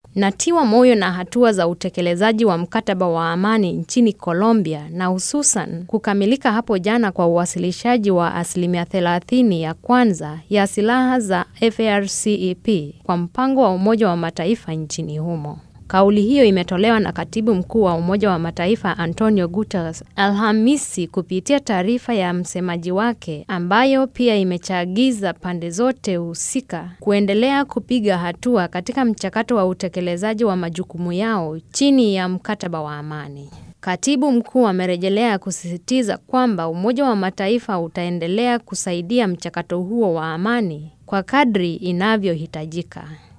Natiwa moyo na hatua za utekelezaji wa mkataba wa amani nchini Colombia na hususan kukamilika hapo jana kwa uwasilishaji wa asilimia 30 ya kwanza ya silaha za FARCEP kwa mpango wa Umoja wa Mataifa nchini humo. Kauli hiyo imetolewa na katibu mkuu wa Umoja wa Mataifa Antonio Guterres Alhamisi kupitia taarifa ya msemaji wake ambayo pia imechagiza pande zote husika kuendelea kupiga hatua katika mchakato wa utekelezaji wa majukumu yao chini ya mkataba wa amani. Katibu mkuu amerejelea kusisitiza kwamba Umoja wa Mataifa utaendelea kusaidia mchakato huo wa amani kwa kadri inavyohitajika.